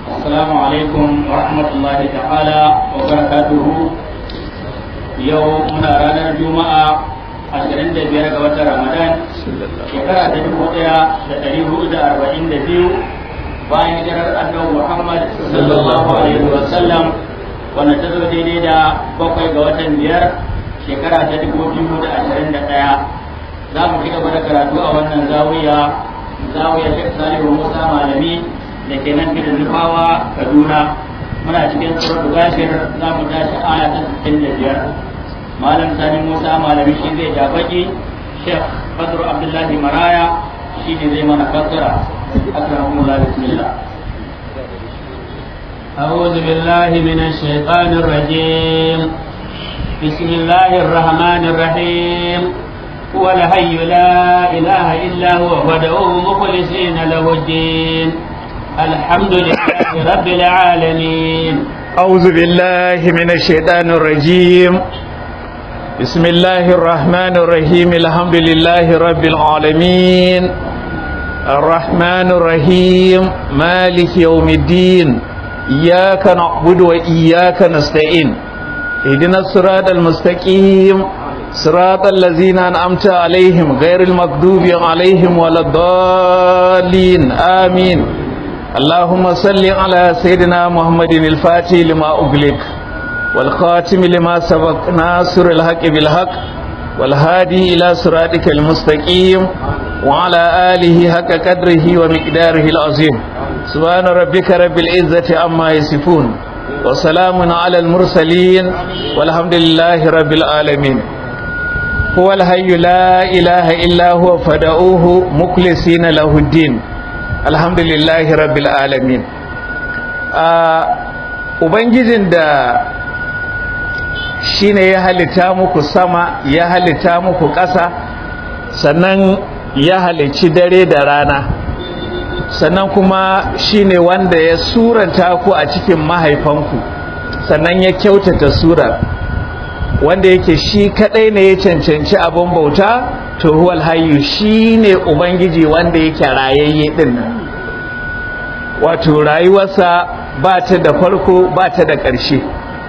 السلام عليكم ورحمة الله تعالى وبركاته يوم من رانا الجمعة ashirin da biyar ga watan ramadan shekara ta dubu ɗaya da ɗari hudu da arba'in da biyu bayan hijirar annabi muhammad sallallahu alaihi wa sallam wanda ta zo daidai da bakwai ga watan biyar shekara ta dubu biyu da ashirin da ɗaya za mu ci gaba da karatu a wannan zawiya zawiya shek salihu musa malami da ke nan gidan nufawa kaduna muna cikin suratul gafir za mu tashi aya ta sittin da biyar malam sani musa malami shi zai ja baki shek fadru abdullahi maraya shi ne zai mana fassara akramakumullah bismillah أعوذ بالله من الشيطان الرجيم بسم الله الرحمن الرحيم هو الحي لا إله إلا هو فادعوه مخلصين له الدين الحمد لله رب العالمين أعوذ بالله من الشيطان الرجيم بسم الله الرحمن الرحيم الحمد لله رب العالمين الرحمن الرحيم مالك يوم الدين إياك نعبد وإياك نستعين اهدنا الصراط المستقيم صراط الذين أنعمت عليهم غير المغضوب عليهم ولا الضالين آمين اللهم صل على سيدنا محمد الفاتح لما أغلق والخاتم لما سبق ناصر الحق بالحق والهادي إلى صراطك المستقيم وعلى آله حق قدره ومقداره العظيم سبحان ربك رب العزة عما يصفون وسلام على المرسلين والحمد لله رب العالمين هو الحي لا إله إلا هو فدعوه مخلصين له الدين الحمد لله رب العالمين Ubangijin da shi ne ya halitta muku sama ya halitta muku ƙasa sannan ya halicci dare da rana sannan kuma shi ne wanda ya suranta ku a cikin mahaifanku sannan ya kyautata surar wanda yake shi kadai ne ya cancanci abin bauta to huwal hayyu shi ne ubangiji wanda yake rayayye din nan wato rayuwarsa ba ta da farko ba ta da ƙarshe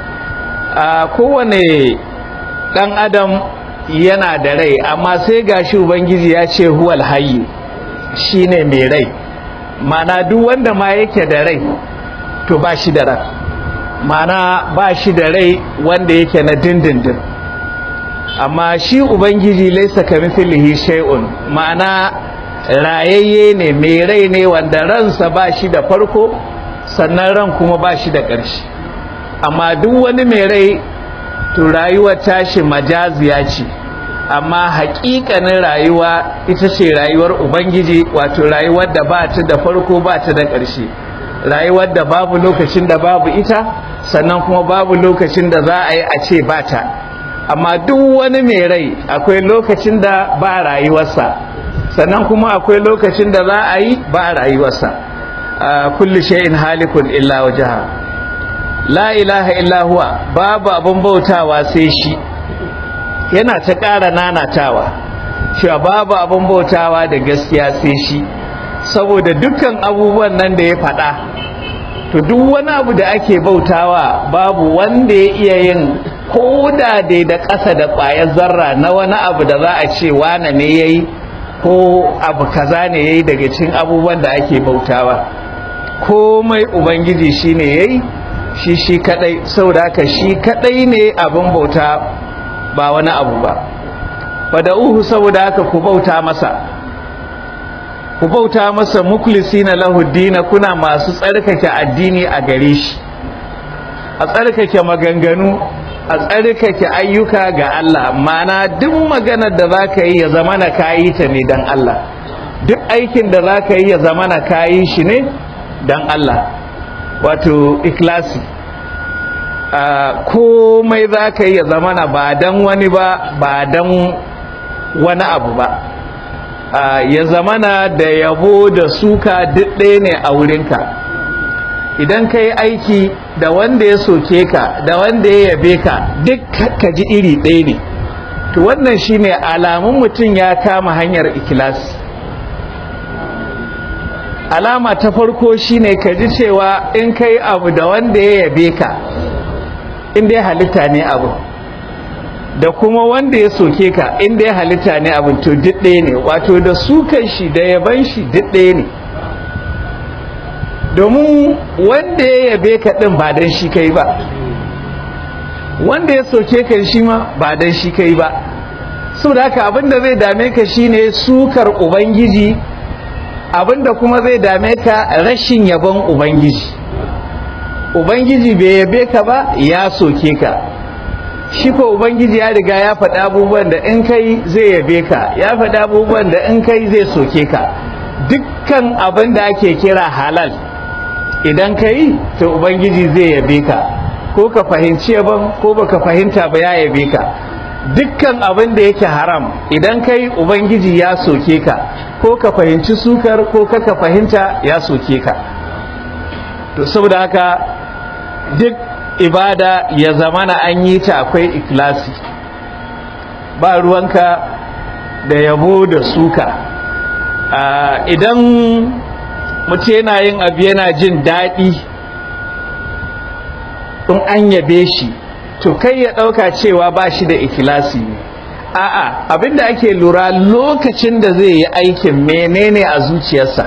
a kowane ɗan adam yana da rai amma sai gashi ubangiji ya ce huwal hayyu shi ne mai rai mana duk wanda ma yake da rai to ba shi da rai mana ba shi da rai wanda yake na dindindin amma shi ubangiji laisa ka mithlihi shay'un ma'ana rayayye ne mai rai ne wanda ransa ba shi da farko sannan ran kuma ba shi da ƙarshe amma duk wani mai rai to rayuwar tashi majaziya ce amma haƙiƙanin rayuwa ita ce rayuwar ubangiji wato rayuwar da ba ta da farko ba ta da ƙarshe rayuwar da babu lokacin da babu ita sannan kuma babu lokacin da za a yi a ce ba ta amma duk wani mai rai akwai lokacin da ba rayuwarsa sannan kuma akwai lokacin da za a yi ba rayuwarsa kulli shay'in halikun illa wajha la ilaha illa huwa babu abun bautawa sai shi yana ta ƙara nanatawa cewa babu abun bautawa da gaskiya sai shi saboda dukkan abubuwan nan da ya faɗa to duk wani abu da ake bautawa babu wanda ya iya yin koda dai da ƙasa da ƙwayar zarra na wani abu da za a ce wane ne ya yi ko abu kaza ne ya yi daga cikin abubuwan da ake bautawa komai ubangiji shi ne ya yi shi shi kadai saboda haka shi kadai ne abin bauta ba wani abu ba fada'uhu saboda haka ku bauta masa ku bauta masa mukhlisina lahu dina kuna masu tsarkake addini a gare shi a tsarkake maganganu a tsarkake ayyuka ga Allah mana duk maganar da zaka yi ya zama na kayi ta ne dan Allah duk aikin da zaka yi ya zama na kayi shi ne dan Allah wato ikhlasi komai zaka yi ya zama na ba dan wani ba ba dan wani abu ba ya zamana da yabo da suka duk ɗaya ne a wurinka idan ka yi aiki da wanda ya soke ka da wanda ya yabe ka duk ka ji iri ɗaya ne to wannan shine alamun mutum ya kama hanyar ikilasi alama ta farko shine ka ji cewa in kai abu da wanda ya yabe ka inda ya halitta ne abu da kuma wanda ya soke ka inda ya halitta ne abin to duk ɗaya ne wato da sukan shi da yaban shi duk ɗaya ne domin wanda ya yabe ka ɗin ba don shi kai ba wanda ya soke ka shi ma ba don shi kai ba saboda haka abinda zai dame ka shine sukar ubangiji abinda kuma zai dame ka rashin yabon ubangiji ubangiji bai yabe ka ba ya soke ka shi ko ubangiji ya riga ya faɗi abubuwan da in kai zai yabe ka ya faɗi abubuwan da in kai zai soke ka dukkan abin da ake kira halal idan ka yi to ubangiji zai yabe ka ko ka fahimci yaban ko baka fahimta ba ya yabe ka dukkan abin da yake haram idan ka yi ubangiji ya soke ka ko ka fahimci sukar ko ka fahimta ya soke ka to saboda haka duk ibada ya zamana an yi ta akwai ikilasi ba ruwanka da yabo da suka idan mutum yana yin abu yana jin daɗi in an yabe shi to kai ya ɗauka cewa ba shi da ikilasi ne a'a abinda ake lura lokacin da zai yi aikin menene a zuciyarsa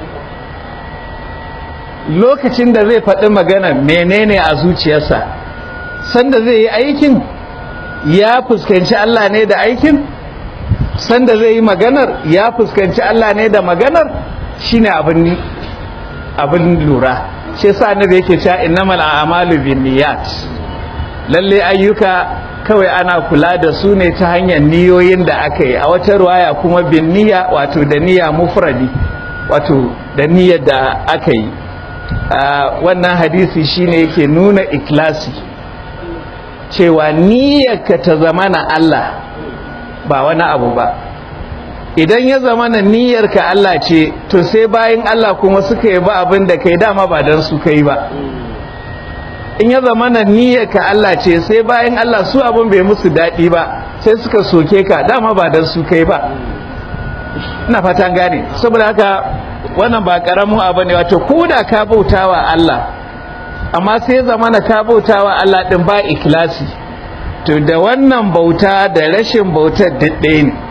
lokacin da zai faɗi magana menene a zuciyarsa sanda zai yi aikin ya fuskanci Allah ne da aikin sanda zai yi maganar ya fuskanci Allah ne da maganar shine abin abin lura shi yasa annabi yake cewa innamal a'malu binniyat lalle ayyuka kawai ana kula da su ne ta hanyar niyoyin da aka yi a wata ruwaya kuma binniya wato da niyya mufradi wato da niyyar da aka yi wannan hadisi shine yake nuna ikhlasi cewa niyyarka ta zama na Allah ba wani abu ba idan ya zama na niyyarka Allah ce to sai bayan Allah kuma suka yi ba abin da kai dama ba don su kai ba in ya zama na niyyarka Allah ce sai bayan Allah su abin bai musu daɗi ba sai suka soke ka dama ba don su kai ba ina fatan gane saboda haka wannan ba karamin abu ne wato ko da ka bautawa Allah amma sai zama na ka bautawa Allah din ba ikhlasi to da wannan bauta da rashin bautar ɗaya ne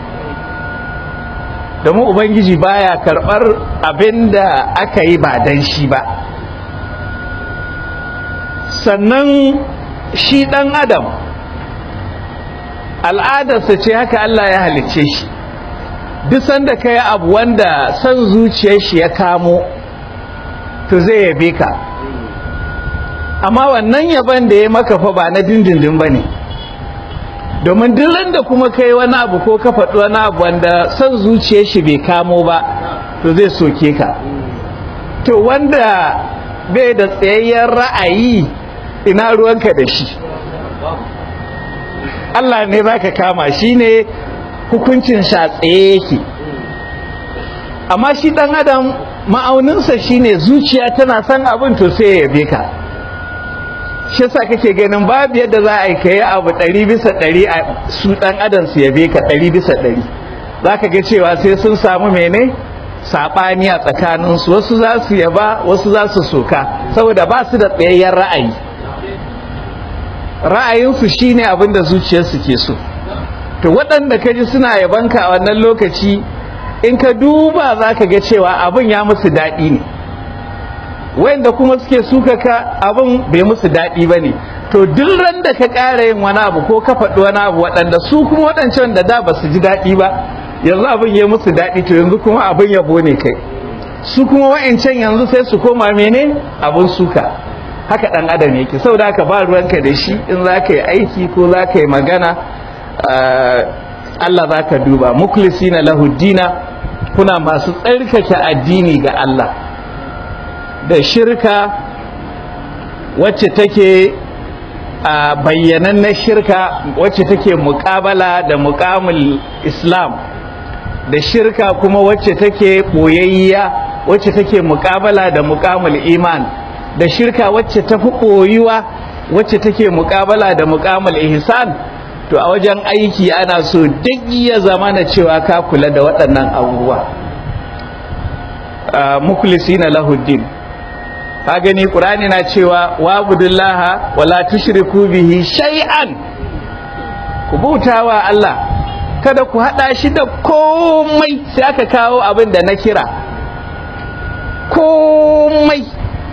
domin ubangiji baya karɓar abin da aka yi ba dan shi ba sannan shi ɗan adam al'adarsa ce haka Allah ya halicce shi duk sanda ka yi abu wanda son zuciyar shi ya kamo to zai yabe ka amma wannan yaban da ya maka fa ba na dindindin ba ne domin duk da kuma ka yi wani abu ko ka faɗi wani abu wanda son zuciyar shi bai kamo ba to zai soke ka to wanda bai da tsayayyen ra'ayi ina ruwanka da shi Allah ne za ka kama shi ne hukuncin tsaye yake amma shi dan adam ma'auninsa shine zuciya tana son abin to sai ya yabe ka shi yasa kake ganin babu yadda za a yi kai abu ɗari bisa ɗari a su ɗan adam su yabe ka ɗari bisa ɗari za ka ga cewa sai sun samu mene saɓani a tsakaninsu wasu za su yaba wasu za su soka saboda ba su da tsayayyen ra'ayi ra'ayinsu shine abin da zuciyarsu ke so to waɗanda ka ji suna yabanka a wannan lokaci in ka duba za ka ga cewa abin ya musu daɗi ne wayanda kuma suke suka ka abin bai musu daɗi ba ne to duk ran da ka ƙara yin wani abu ko ka faɗi wani abu waɗanda su kuma waɗancan da da ba su ji daɗi ba yanzu abin ya musu daɗi to yanzu kuma abin yabo ne kai su kuma wa'ancan yanzu sai su koma mene abin suka haka ɗan adam yake saboda haka ba ruwanka da shi in za ka yi aiki ko za ka yi magana Allah za ka duba muklisi na lahuddina kuna masu tsarkake addini ga Allah da shirka wacce take a bayyanannen shirka wacce take muƙabala da muƙamul islam da shirka kuma wacce take ɓoyayya wacce take muƙabala da muƙamul iman da shirka wacce tafi ɓoyuwa wacce take muƙabala da muƙamul ihsan to a wajen aiki ana so duk ya zama na cewa ka kula da waɗannan abubuwa mukhlisina lahuddin ka gani qur'ani na cewa wabudullaha wala tushriku bihi shay'an ku bautawa Allah kada ku hada shi da komai sai aka kawo abin da na kira komai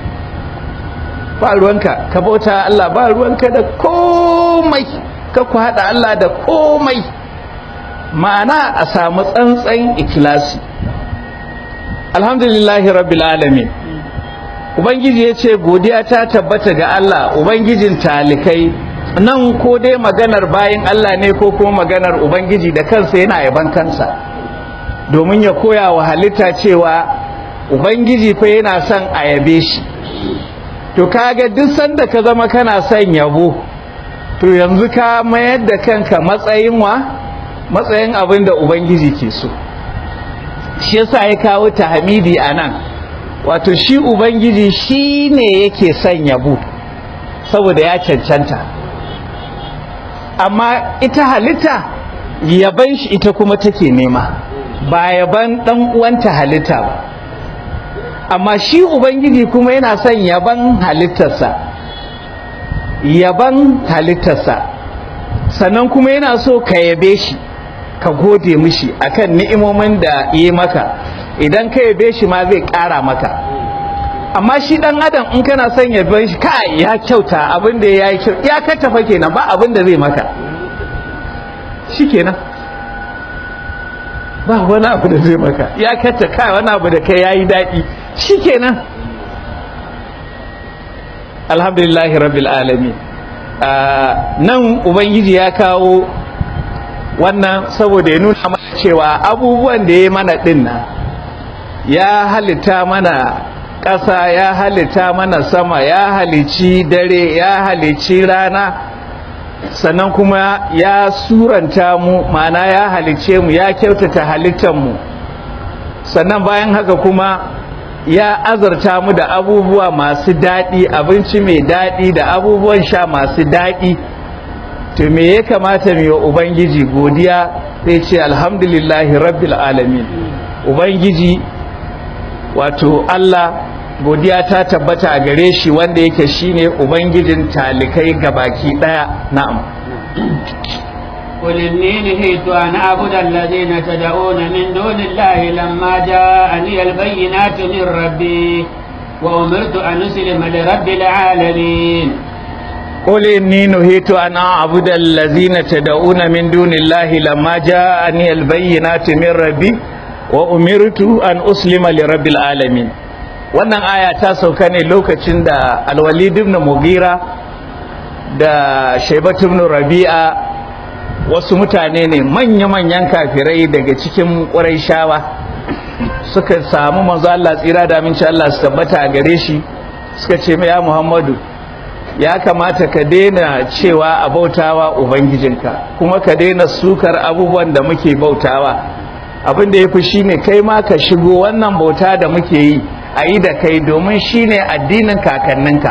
ba ruwanka ka bauta Allah ba ruwanka da komai ka ku hada Allah da komai ma'ana a samu tsantsan ikilasi alhamdulillahi rabbil alamin ubangiji ya ce godiya ta tabbata ga Allah ubangijin talikai nan ko dai maganar bayan Allah ne ko kuma maganar ubangiji da kansa yana yaban kansa domin ya koya wa halitta cewa ubangiji fa yana son a yabe shi to kaga duk sanda ka zama kana son yabo to yanzu ka mayar da kanka matsayin wa matsayin abin da ubangiji ke so shi yasa ya kawo tahmidi a nan wato shi ubangiji shi ne yake son yabo saboda ya cancanta amma ita halitta yaban shi ita kuma take nema ba yaban dan uwanta halitta ba amma shi ubangiji kuma yana son yaban halittarsa yaban halittarsa sannan kuma yana so ka yabe shi ka gode mishi akan ni'imomin da yi maka idan ka yabe shi ma zai ƙara maka amma shi dan adam in kana son yaben shi kai ya kyauta abin da ya yi kyau ya kattafa kenan ba abin da zai maka shi kenan ba wani abu da zai maka ya katta kai wani abu da kai yayi daɗi shi kenan alhamdulillahi rabbil alamin nan ubangiji ya kawo wannan saboda ya nuna mana cewa abubuwan da ya mana din nan ya halitta mana ƙasa ya halitta mana sama ya halici dare ya halici rana sannan kuma ya suranta mu ma'ana ya halice mu ya kyautata halittar mu sannan bayan haka kuma ya azarta mu da abubuwa masu daɗi abinci mai daɗi da abubuwan sha masu daɗi to me ya kamata mu yi wa ubangiji godiya sai ce alhamdulillahi rabbil alamin ubangiji wato Allah godiya ta tabbata a gare shi wanda yake shine ubangijin talikai gabaki daya na'am قل إني نهيت أن أعبد الذين تدعون من دون الله لما جاءني البينات من ربي وأمرت أن أسلم لرب العالمين قل إني نهيت أن أعبد الذين تدعون من دون الله لما جاءني البينات من ربي وأمرت أن أسلم لرب العالمين wannan aya ta sauka ne lokacin da alwalid ibn mugira da shaibat ibn rabi'a wasu mutane ne manya-manyan kafirai daga cikin ƙurayshawa suka samu manzo Allah tsira da aminci Allah su tabbata a gare shi suka ce ya Muhammadu ya kamata ka daina cewa a bautawa ubangijinka kuma ka daina sukar abubuwan da muke bautawa abin da ya fi shine kai ma ka shigo wannan bauta da muke yi a yi da kai domin shine addinin kakanninka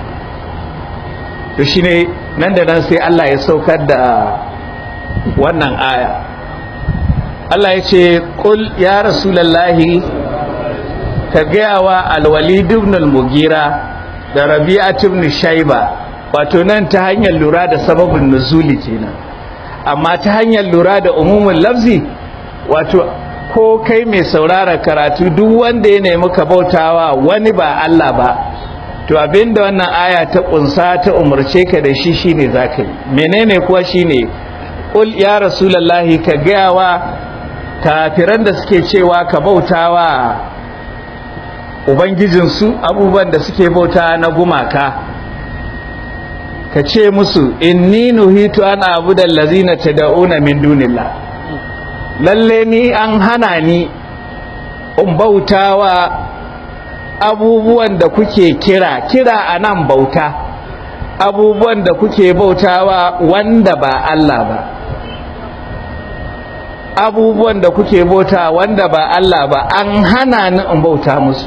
to shine nan da nan sai Allah ya saukar da wannan aya Allah ya ce kul ya rasulallahi ka gaya wa alwalid ibn al-mugira da rabi'at ibn shayba wato nan ta hanyar lura da sababin nuzuli kenan amma ta hanyar lura da umumin lafzi wato ko kai mai saurara karatu duk wanda ya nemi ka bautawa wani ba Allah ba to abinda wannan aya ta kunsa ta umarce ka da shi shine zaka yi menene kuwa shine qul ya rasulullahi ka gaya wa kafiran da suke cewa ka bautawa ubangijinsu abubuwan da suke bauta na gumaka ka ce musu inni nuhitu an abudal lazina tad'una min dunillah lalle ni an hana ni in bautawa abubuwan da kuke kira kira anan bauta abubuwan da kuke bautawa wanda ba Allah ba abubuwan da kuke bauta wanda ba Allah ba an hana ni in bauta musu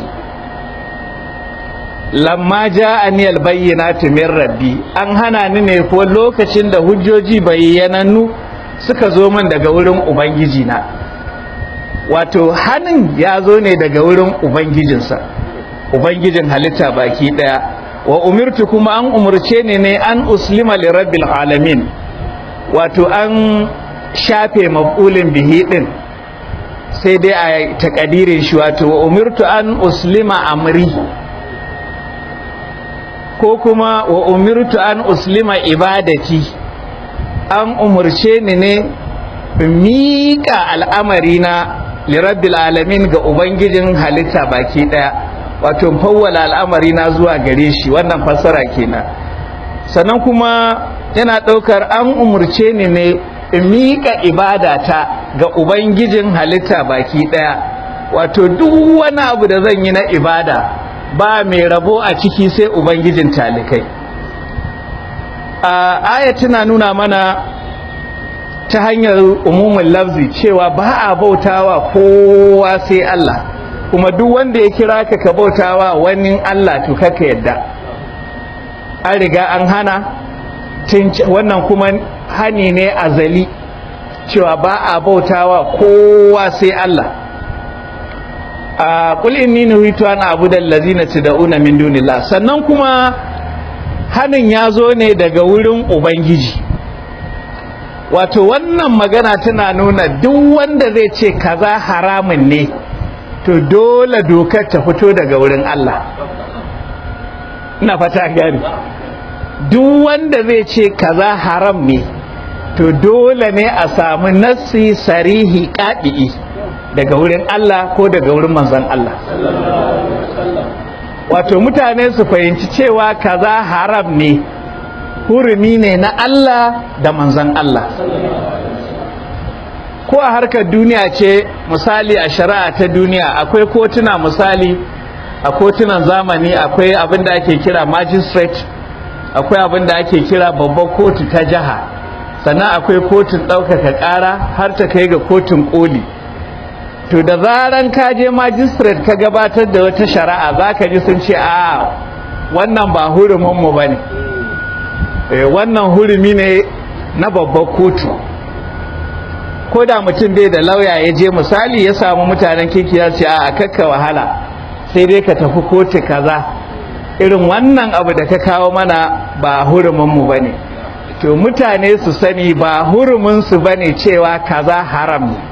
lamma ja'ani albayyinatu min rabbi an hana ni ne ko lokacin da hujjoji bayyanannu suka zo min daga wurin ubangiji na wato hannun ya zo ne daga wurin ubangijinsa ubangijin halitta baki daya wa umirtu kuma an umurce ni ne an uslima li rabbil alamin wato an shafe maf'ulin bihi din sai dai a takadirin shi wato wa umirtu an uslima amri ko kuma wa umirtu an uslima ibadati an umurce ni ne miƙa al'amarina lirabbil alamin ga ubangijin halitta baki ɗaya wato fawwala al'amarina zuwa gare shi wannan fassara kenan sannan kuma yana ɗaukar an umurce ni ne miƙa ibadata ga ubangijin halitta baki ɗaya wato duk wani abu da zan yi na ibada ba mai rabo a ciki sai ubangijin talikai a aya tana nuna mana ta hanyar umumin lafzi cewa ba a bautawa kowa sai Allah kuma duk wanda ya kira ka ka bautawa wani Allah to kaka yadda an riga an hana wannan kuma hani ne azali cewa ba a bautawa kowa sai Allah a kul inni nuhitu an abuda allazina tad'una min dunillah sannan kuma hanin ya zo ne daga wurin ubangiji wato wannan magana tana nuna duk wanda zai ce kaza haramun ne to dole dokar ta fito daga wurin Allah ina fata gani duk wanda zai ce kaza haram ne to dole ne a samu nassi sarihi ƙaɗi'i daga wurin Allah ko daga wurin manzon Allah wato mutane su fahimci cewa kaza haram ne hurumi ne na Allah da manzon Allah ko a harkar duniya ce misali a shari'a ta duniya akwai kotuna misali a kotunan zamani akwai abin da ake kira magistrate akwai abin da ake kira babbar kotu ta jiha sannan akwai kotun ɗaukaka ƙara har ta kai ga kotun ƙoli to da zaran ka je magistrate ka gabatar da wata shari'a za ka ji sun ce a wannan ba huruminmu ba ne wannan hurumi ne na babbar kotu ko da mutum bai da lauya ya je misali ya samu mutanen kirki ya ce a kakka wahala sai dai ka tafi kotu kaza irin wannan abu da ka kawo mana ba huruminmu ba ne to mutane su sani ba huruminsu ba ne cewa kaza haram ne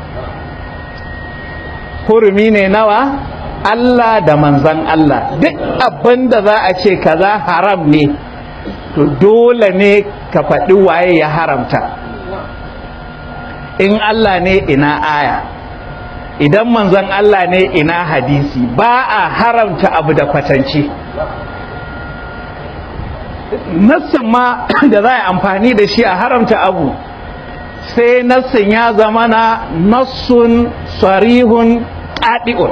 hurumi ne nawa Allah da manzan Allah duk abin da za a ce kaza haram ne to dole ne ka faɗi waye ya haramta in Allah ne ina aya idan manzan Allah ne ina hadisi ba a haramta abu da kwatance nassin ma da za a amfani da shi a haramta abu sai nassin ya zama na nassun sarihun ƙaɗi'un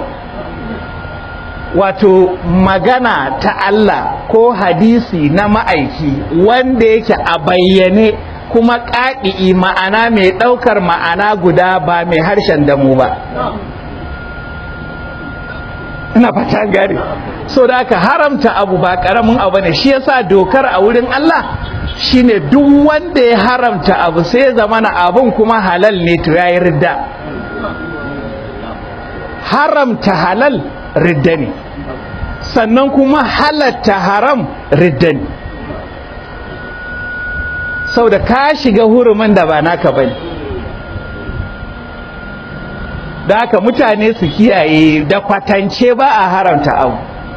wato magana ta Allah ko hadisi na ma'aiki wanda yake a bayyane kuma ƙaɗi'i ma'ana mai ɗaukar ma'ana guda ba mai harshen damu ba ina fata gari so da aka haramta abu ba ƙaramin abu ne shi yasa dokar a wurin Allah shine duk wanda ya haramta abu sai zamana abun kuma halal ne to yayi ridda haramta halal ridda ne sannan kuma halatta haram ridda ne sau da ka shiga hurumin da ba naka ba ne da haka mutane su kiyaye da kwatance ba a haramta abu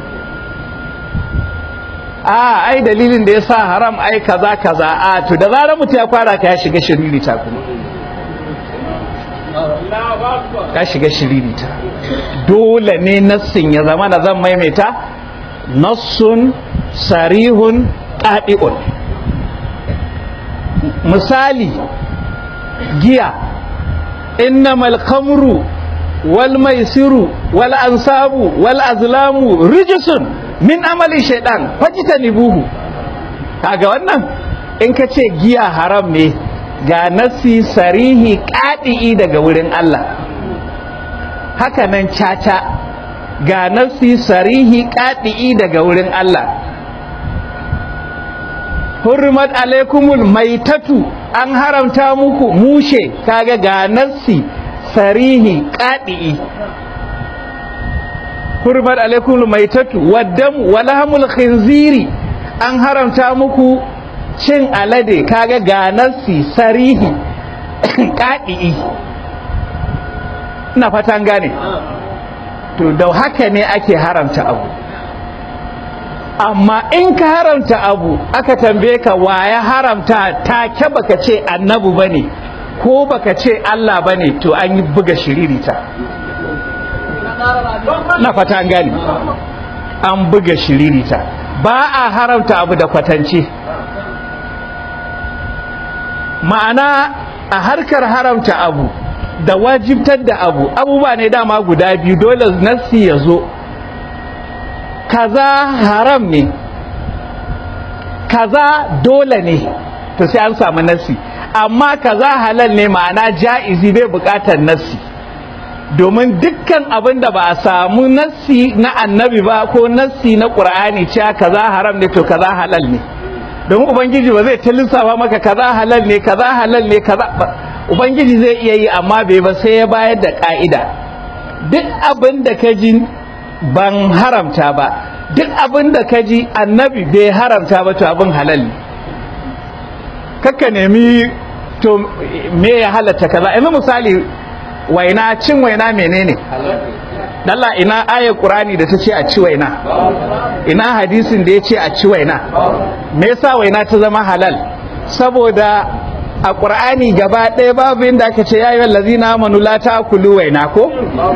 a ai dalilin da ya sa haram ai kaza kaza a to da zarar mutum ya fara ka ya shiga shiririta kuma ka shiga shiririta dole ne nassin ya zama da zan maimaita nassun sarihun ƙaɗi'un misali giya innamal khamru wal maisiru wal ansabu wal azlamu rijisun min amali shaidan fajtanibuhu kaga wannan in ka ce giya haram ne ga nasi sarihi ƙaɗi'i daga wurin Allah haka nan caca ga nasi sarihi ƙaɗi'i daga wurin Allah hurmat alaikumul maitatu an haramta muku mushe kaga ga nassi sarihi ƙaɗi'i hurmat alaikum maitatu waddam walhamul khinziri an haramta muku cin alade kaga ga nassi sarihi ƙaɗi'i ina fatan gane to da haka ne ake haramta abu amma in ka haramta abu aka tambaye ka wa ya haramta take baka ce annabu bane ko baka ce Allah bane to an yi buga shiririta na fata gani an buga shiririta ba a haramta abu da kwatance ma'ana a harkar haramta abu da wajibtar da abu abubuwa ne dama guda biyu dole nassi ya zo kaza haram ne kaza dole ne to sai an samu nassi amma kaza halal ne ma'ana ja'izi bai bukatar nassi domin dukkan abin da ba a samu nassi na annabi ba ko nassi na ƙur'ani cewa kaza haram ne to kaza halal ne domin ubangiji ba zai ta lissafa maka kaza halal ne kaza halal ne kaza ubangiji zai iya yi amma bai ba sai ya bayar da ka'ida duk abin da ka ji ban haramta ba duk abin da ka ji annabi bai haramta ba to abin halal ne kakka nemi to me ya halatta kaza yanzu misali waina cin waina menene Allah ina ayar Qur'ani da ta ce a ci waina ina hadisin da ya ce a ci waina me yasa waina ta zama halal saboda a ƙur'ani gaba ɗaya babu inda aka ce yayi wallazina amanu la ta'kulu waina ko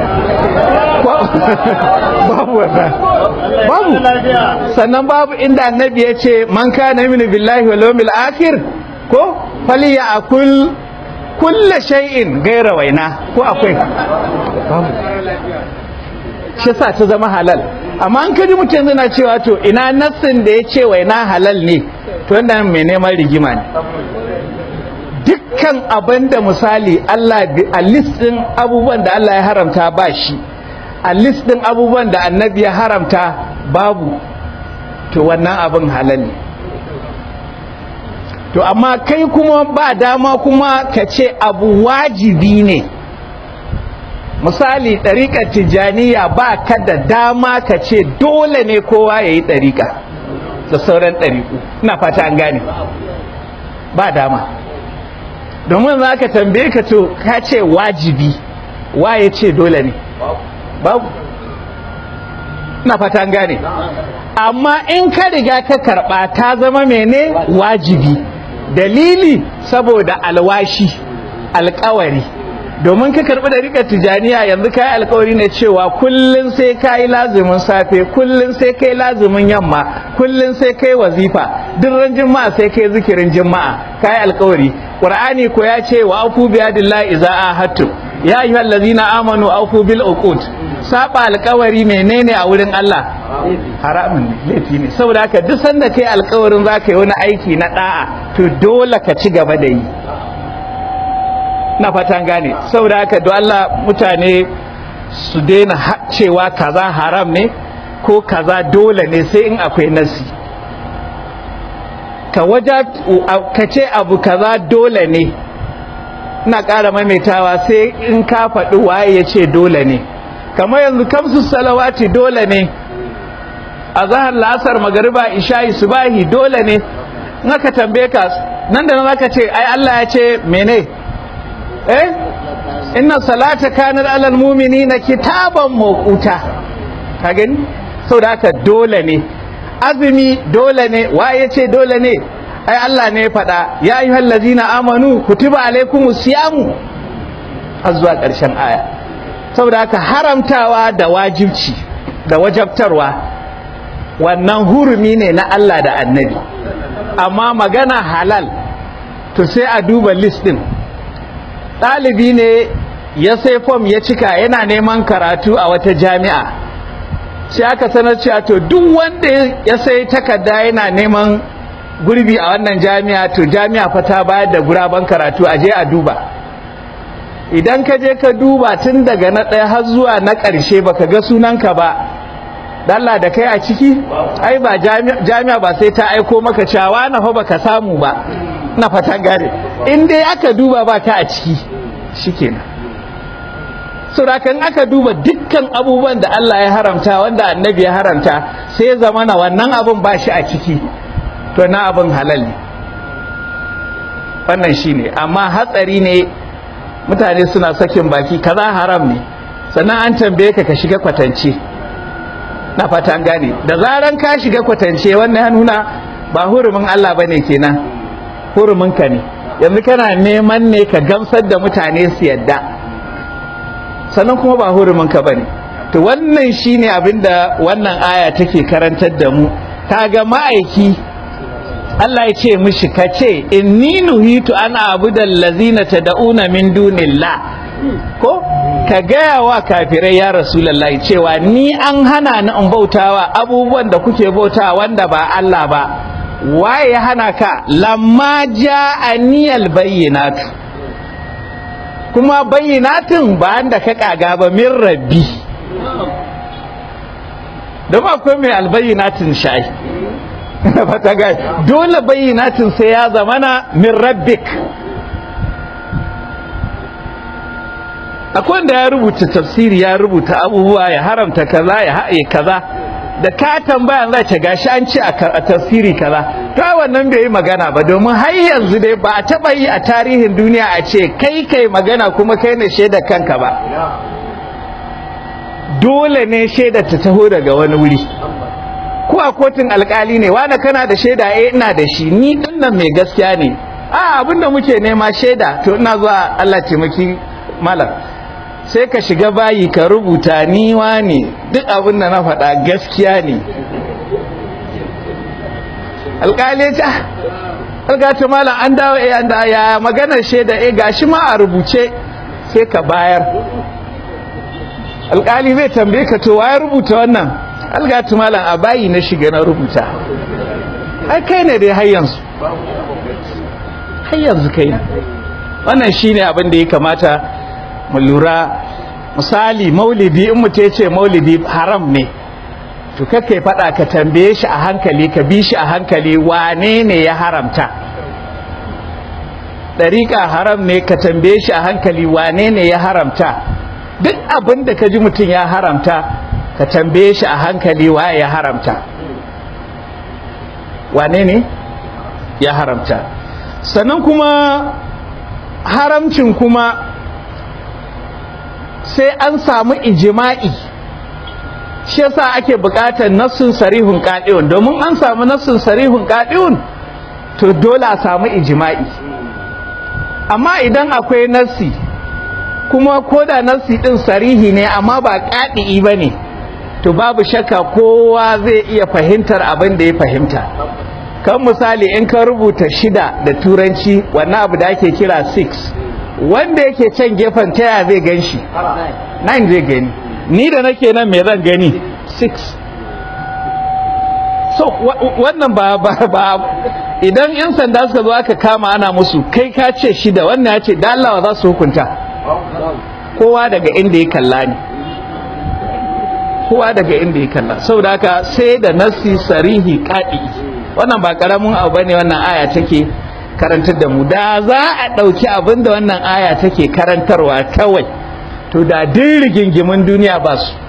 babu wannan babu sannan babu inda annabi ya ce man kana yu'minu billahi wal yawmil akhir ko falyakul kulla shay'in gaira waina ko akwai babu shi sa ta zama halal amma an kaji mutum yana cewa to ina nassin da ya ce waina halal ne to wannan mai neman rigima ne dukkan abin da misali Allah a list din abubuwan da Allah ya haramta ba shi a list din abubuwan da annabi ya haramta babu to wannan abin halal ne to amma kai kuma ba dama kuma ka ce abu wajibi ne misali ɗariƙar tijjaniya ba ka da dama ka ce dole ne kowa ya yi ɗariƙa da sauran ɗariƙu ina fata an gane ba dama domin za ka tambaye ka to ka ce wajibi waye ce dole ne babu ina fata an gane amma in ka riga ka karɓa ta zama mene wajibi dalili saboda alwashi alkawari domin ka karɓi da rika tijaniya yanzu ka yi alkawari ne cewa kullum sai ka yi lazumin safe kullum sai ka yi lazumin yamma kullum sai ka yi wazifa duk ran jima'a sai ka yi zikirin jima'a ka yi alkawari ƙur'ani ko ya ce wa afu biyadillahi iza ahadtum ya ayyuhal ladzina amanu afu bil uqud saba alkawari menene a wurin Allah haramun ne laifi ne saboda haka duk sanda kai alkawarin za ka yi wani aiki na da'a to dole ka ci gaba da yi na fatan gane saboda haka don Allah mutane su daina cewa kaza haram ne ko kaza dole ne sai in akwai nasi ka waja ka ce abu kaza dole ne ina ƙara maimaitawa sai in ka faɗi waye ya ce dole ne kamar yanzu kamsu salawati dole ne a zahar la'asar magariba isha'i subahi dole ne in aka tambaye ka nan da nan zaka ce ai Allah ya ce mene eh inna salata kanat alal mu'minina kitaban mawquta ka gani saboda haka dole ne azumi dole ne waye ce dole ne ai Allah ne ya faɗa ya ayyuhal ladzina amanu kutiba alaikumus siyamu har zuwa ƙarshen aya saboda haka haramtawa da wajibci da wajabtarwa wannan hurumi ne na Allah da annabi amma magana halal to sai a duba list din ɗalibi ne ya sai fom ya cika yana neman karatu a wata jami'a sai aka sanar cewa to duk wanda ya sai takarda yana neman gurbi a wannan jami'a to jami'a fa ta bayar da guraben karatu a je a duba idan ka je ka duba tun daga na ɗaya har zuwa na ƙarshe baka ga sunanka ba Allah da kai a ciki ai ba jami'a ba sai ta aiko maka cewa na fa baka samu ba na fatan gare in dai aka duba ba ka a ciki shikenan saboda aka duba dukkan abubuwan da Allah ya haramta wanda annabi ya haramta sai ya zama na wannan abun ba shi a ciki to na abun halal ne wannan shine amma hatsari ne mutane suna sakin baki kaza haram ne sannan an tambaye ka ka shiga kwatance na fata an gane da zaran ka shiga kwatance wannan ya nuna ba hurumin Allah bane kenan hurumin ka ne yanzu kana neman ne ka gamsar da mutane su yadda sannan kuma ba hurumin ka bane to wannan shine abinda wannan aya take karantar da mu kaga ma'aiki Allah ya ce mishi ka ce inni nuhitu an abudal lazina tad'una min dunillah ko ka gaya wa kafirai ya rasulullahi cewa ni an hana ni in bautawa abubuwan da kuke bautawa wanda ba Allah ba waye ya hana ka lamma ja'aniyal bayyinatu kuma bayyinatin ba da ka kaga ba min rabbi don akwai mai albayyinatin sha'i fata gai dole bayyinatin sai ya zamana min rabbik akwai wanda ya rubuta tafsiri ya rubuta abubuwa ya haramta kaza ya haɗe kaza da ka tambaya za ce gashi an ce a tafsiri kaza to wannan bai yi magana ba domin har yanzu dai ba a taɓa yi a tarihin duniya a ce kai kai magana kuma kai ne shaidar kanka ba dole ne shaidar ta taho daga wani wuri ko a kotun alkali ne wani kana da shaida eh ina da shi ni dinnan mai gaskiya ne a abinda muke nema shaida to ina zuwa Allah taimaki malam sai ka shiga bayi ka rubuta ni ne duk abin da na faɗa gaskiya ne alkali ya ce algata malam an dawo eh an da ya maganar shaida eh gashi ma a rubuce sai ka bayar alkali zai tambaye ka to waye rubuta wannan algatu malam a bayi na shiga na rubuta ai kai ne dai har yanzu har yanzu kai wannan shine abin da ya kamata mu lura misali maulidi in mutum ya ce maulidi haram ne to kai faɗa ka tambaye shi a hankali ka bi shi a hankali wane ne ya haramta ɗariƙa haram ne ka tambaye shi a hankali wane ne ya haramta duk abin da ka ji mutum ya haramta ka tambaye shi a hankali waye ya haramta wane ne ya haramta sannan kuma haramcin kuma sai an samu ijima'i shi yasa ake buƙatar nassun sarihun ƙaɗiun domin an samu nassun sarihun ƙaɗiun to dole a samu ijima'i amma idan akwai nassi kuma ko da nassi ɗin sarihi ne amma ba ƙaɗi'i ba ne to babu shakka kowa zai iya fahimtar abin da ya fahimta kan misali in ka rubuta shida da turanci wannan abu da ake kira 6 wanda yake can gefen taya zai gan shi 9 zai gani ni da nake nan me zan gani 6 so wannan ba ba ba idan yan sanda suka zo aka kama ana musu kai ka ce shida wannan ya ce da Allah za su hukunta kowa daga inda ya kalla ne kowa daga inda ya kalla saboda haka sai da nasi sarihi kadi wannan ba karamin abu bane wannan aya take karantar da mu da za a ɗauki abin da wannan aya take karantarwa kawai to da din rigingimin duniya ba su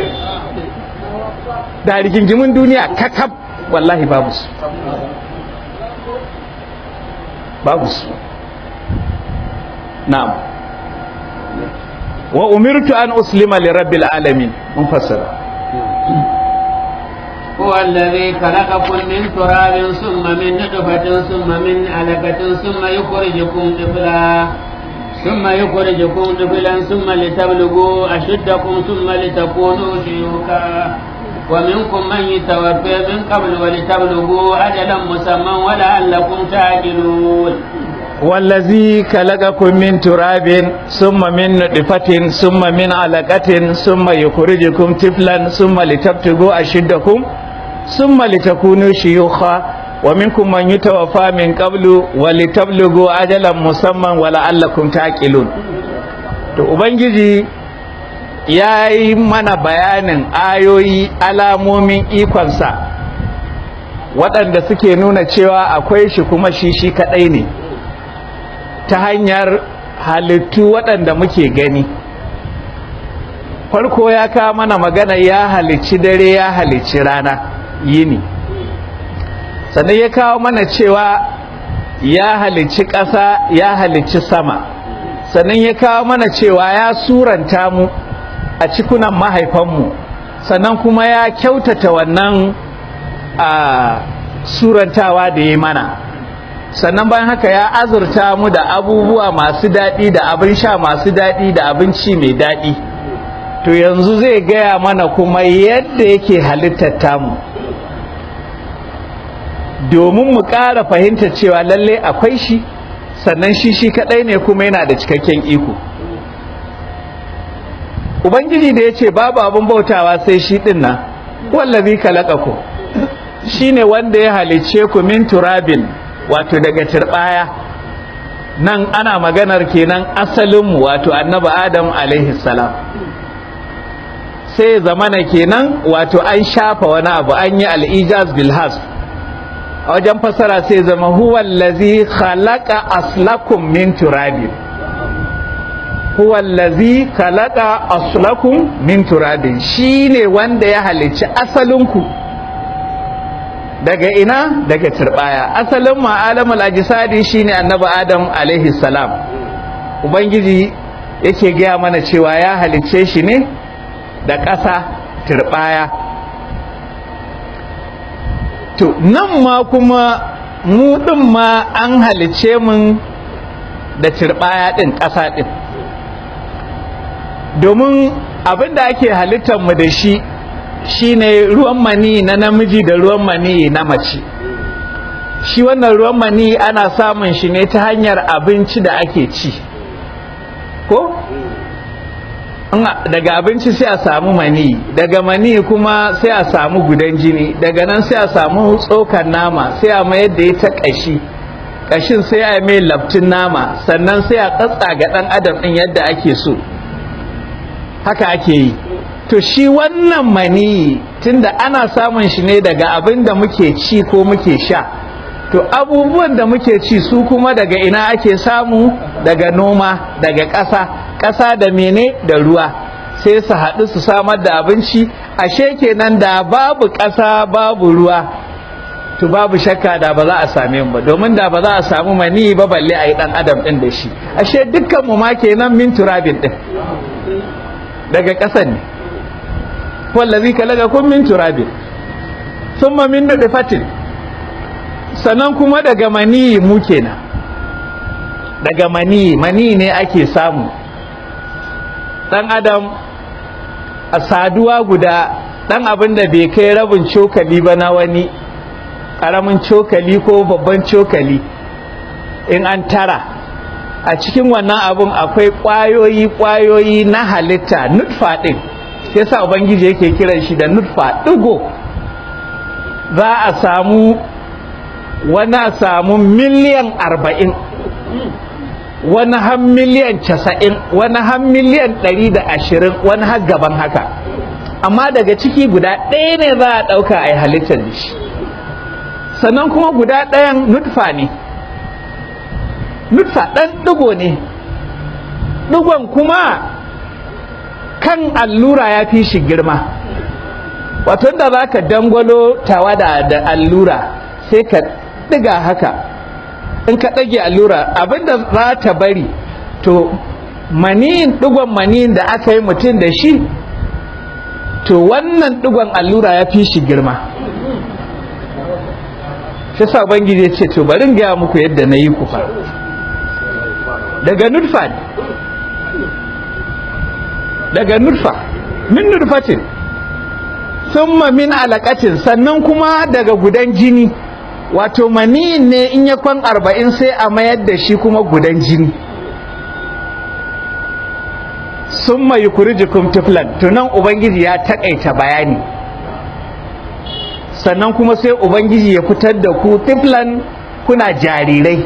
da rigingimin duniya kakab wallahi babu su babu su na'am wa umirtu an uslima li rabbil alamin mun fassara هو الذي خلقكم من تراب ثم من نطفة ثم من علقة ثم يخرجكم طفلا ثم يخرجكم طفلا ثم لتبلغوا أشدكم ثم لتكونوا شيوخا ومنكم من يتوفى من قبل ولتبلغوا أجلا مسمى ولعلكم تعقلون والذي خلقكم من تراب ثم من نطفة ثم من علقة ثم يخرجكم طفلا ثم لتبتغوا أشدكم ثم لتكونوا شيوخا ومنكم من يتوفى من قبل ولتبلغوا أجلا مسمى ولعلكم تعقلون to ubangiji ya yi mana bayanin ayoyi alamomin ikonsa waɗanda suke nuna cewa akwai shi kuma shi shi kaɗai ne ta hanyar halittu waɗanda muke gani farko ya kawo mana magana ya halicci dare ya halicci rana yini sannan ya kawo mana cewa ya halicci ƙasa ya halicci sama sannan ya kawo mana cewa ya suranta mu a cikunan mahaifanmu sannan kuma ya kyautata wannan a surantawa da ya mana sannan bayan haka ya azurta mu da abubuwa masu daɗi da abin sha masu daɗi da abinci mai daɗi to yanzu zai gaya mana kuma yadda yake halittar tamu domin mu ƙara fahimtar cewa lalle akwai shi sannan shi shi kaɗai ne kuma yana da cikakken iko ubangiji da ya ce babu abin bautawa sai shi ɗin nan wallazi ku shi ne wanda ya halicce ku min turabin wato daga turɓaya nan ana maganar kenan asalinmu wato annabi adam alaihi salam sai zamana kenan wato an shafa wani abu an yi al'ijaz bilhas a wajen fasara sai zama huwa allazi khalaqa aslakum min turabin huwa allazi khalaqa aslakum min turabin shine wanda ya halicci asalinku daga ina daga turbaya asalin ma'alamul ajisadi shine annabi adam alaihi salam ubangiji yake gaya mana cewa ya halicce shi ne da ƙasa turbaya to nan ma kuma mu ɗin ma an halicce mun da turbaya ɗin ƙasa ɗin domin abin da ake halittar mu da shi shine ruwan mani na namiji da ruwan mani na mace shi wannan ruwan mani ana samun shi ne ta hanyar abinci da ake ci ko daga abinci sai a samu mani daga mani kuma sai a samu gudan jini daga nan sai a samu tsokan nama sai a mayar da ita kashi kashin sai a mai laftin nama sannan sai a tsatsa ga dan adam din yadda ake so haka ake yi to shi wannan mani tunda ana samun shi ne daga abin da muke ci ko muke sha to abubuwan da muke ci su kuma daga ina ake samu daga noma daga ƙasa ƙasa da mene da ruwa sai su haɗu su samar da abinci ashe kenan da babu ƙasa babu ruwa to babu shakka da ba za a same mu ba domin da ba za a samu mani ba balle a yi ɗan adam ɗin da shi ashe dukkan mu ma kenan min turabin ɗin daga ƙasan ne wallazi kalagakum min turabin thumma min nutfatin sannan kuma daga mani mu kenan daga mani mani ne ake samu dan adam a saduwa guda dan abin da bai kai rabin cokali ba na wani karamin cokali ko babban cokali in an tara a cikin wannan abun akwai kwayoyi kwayoyi na halitta nutfa din sai sa ubangiji yake kiran shi da nutfa digo za a samu wani a samu miliyan arba'in wani har miliyan casa'in wani har miliyan ɗari da ashirin wani har gaban haka amma daga ciki guda ɗaya ne za a ɗauka a yi halittar da shi sannan kuma guda ɗayan nutfa ne nutfa ɗan ɗigo ne ɗigon kuma kan allura ya fi shi girma wato da za ka dangwalo tawada da allura sai ka ɗiga haka in ka ɗage allura abinda za ta bari to maniyin ɗigon maniyin da aka yi mutum da shi to wannan ɗigon allura ya fi shi girma shi sa bangiji ya ce to bari gaya muku yadda na yi kufa daga nutfa daga nutfa min nutfatin summa min alaƙatin sannan kuma daga gudan jini wato maniyin ne in ya kwan arba'in sai a mayar da shi kuma gudan jini sun mai kurijikum tiflan tunan ubangiji ya takaita bayani sannan kuma sai ubangiji ya fitar da ku tiflan kuna jarirai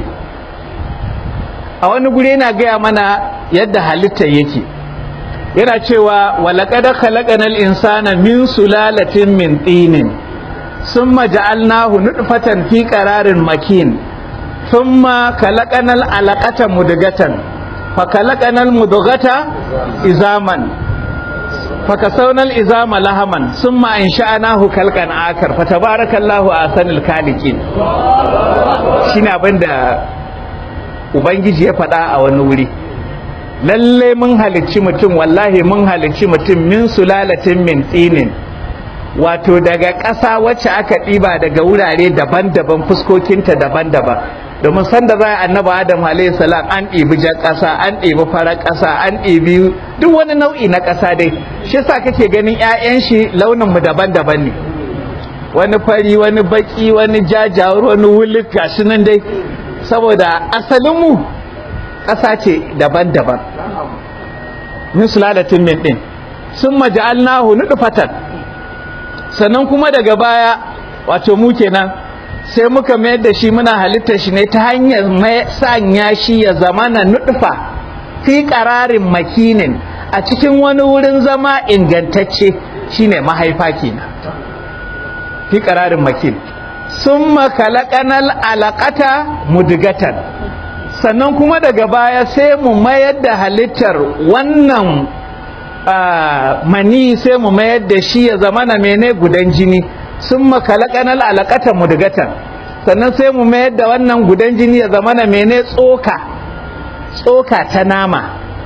a wani guri yana gaya mana yadda halitta yake yana cewa walaƙada khalaqanal insana min sulalatin min tinin ثم جعلناه نطفة في قرار مكين ثم خلقنا العلقة مدغة فخلقنا المدغة إزاما fakasaunal izama lahaman summa ansha'nahu khalqan akar fatabarakallahu ahsanul khaliqin shine abinda ubangiji ya faɗa a wani wuri lalle mun halicci mutum wallahi mun halicci mutum min sulalatin min tsinin wato daga ƙasa wacce aka ɗiba daga wurare daban-daban fuskokinta daban-daban domin sanda za a annaba adam alayhi salam an ɗibi jan ƙasa an ɗibi farar ƙasa an ɗibi duk wani nau'i na ƙasa dai shi yasa kake ganin 'ya'yan shi launin mu daban-daban ne wani fari wani baki wani jajawar wani wulik gashi nan dai saboda asalin mu ƙasa ce daban-daban min sulalatin min din sun maja'alnahu nudfatan sannan kuma daga baya wato mu kenan sai muka mayar da shi muna halittar shi ne ta hanyar sanya shi ya zama na nutfa fi ƙararin makinin a cikin wani wurin zama ingantacce shine mahaifa kenan fi ƙararin makin sun makalakanal alaƙata mudigatan sannan kuma daga baya sai mu mayar da halittar wannan mani sai mu mayar da shi ya zama na mene gudan jini sun makalakanal alaƙatan mudgatan sannan sai mu mayar da wannan gudan jini ya zama na mene tsoka tsoka ta nama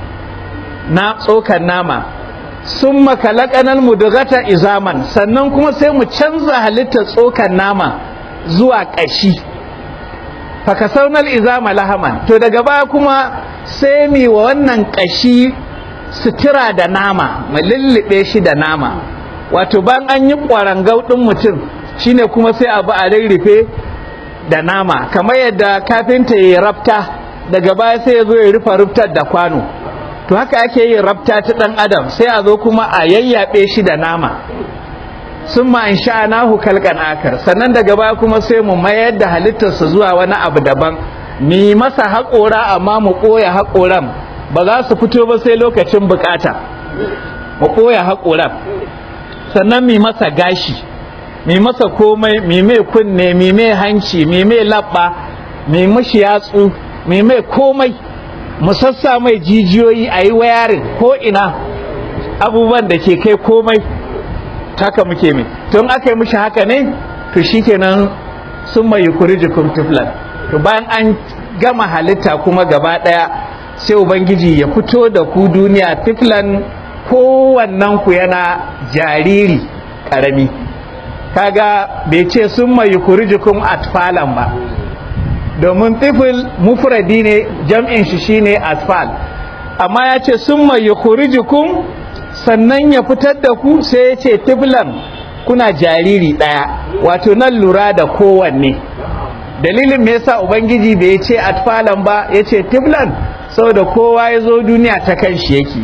na tsokan nama sun makalakanal mudgata izaman sannan kuma sai mu canza halittar tsokan nama zuwa ƙashi fakasaunal izama lahaman to daga baya kuma sai mi wa wannan ƙashi sutura da nama mu lullube shi da nama wato ban an yi ƙwarangau ɗin mutum shine kuma sai abu a rarrufe da nama kamar yadda kafinta ya rafta daga baya sai ya zo ya rufe ruftar da kwano to haka ake yin rafta ta ɗan adam sai a zo kuma a yayyaɓe shi da nama sun ma in sha'anahu kalkan akar sannan daga baya kuma sai mu mayar da halittarsa zuwa wani abu daban mi masa haƙora amma mu ɓoye haƙoran ba za su fito ba sai lokacin bukata mu ɓoye haƙoran sannan mi masa gashi mi masa komai mi mai kunne mi mai hanci mi mai labba mi mashi yatsu mi mai komai mu sassa mai jijiyoyi a yi wayarin ko ina abubuwan da ke kai komai haka muke mai tun aka yi mishi haka ne to shikenan sun mai yukuri jikin tiflan to bayan an gama halitta kuma gaba daya sai ubangiji ya fito da ku duniya tiflan kowannen ku yana jariri karami kaga bai ce sun mai yukuri jikin atfalan ba domin tifil mufradi ne jam'in shi shine atfal amma ya ce sun mai yukuri jikin sannan ya fitar da ku sai ya ce tiflan kuna jariri ɗaya wato nan lura da kowanne dalilin me yasa ubangiji bai ce atfalan ba ya ce tiflan saboda kowa ya zo duniya ta kan shi yake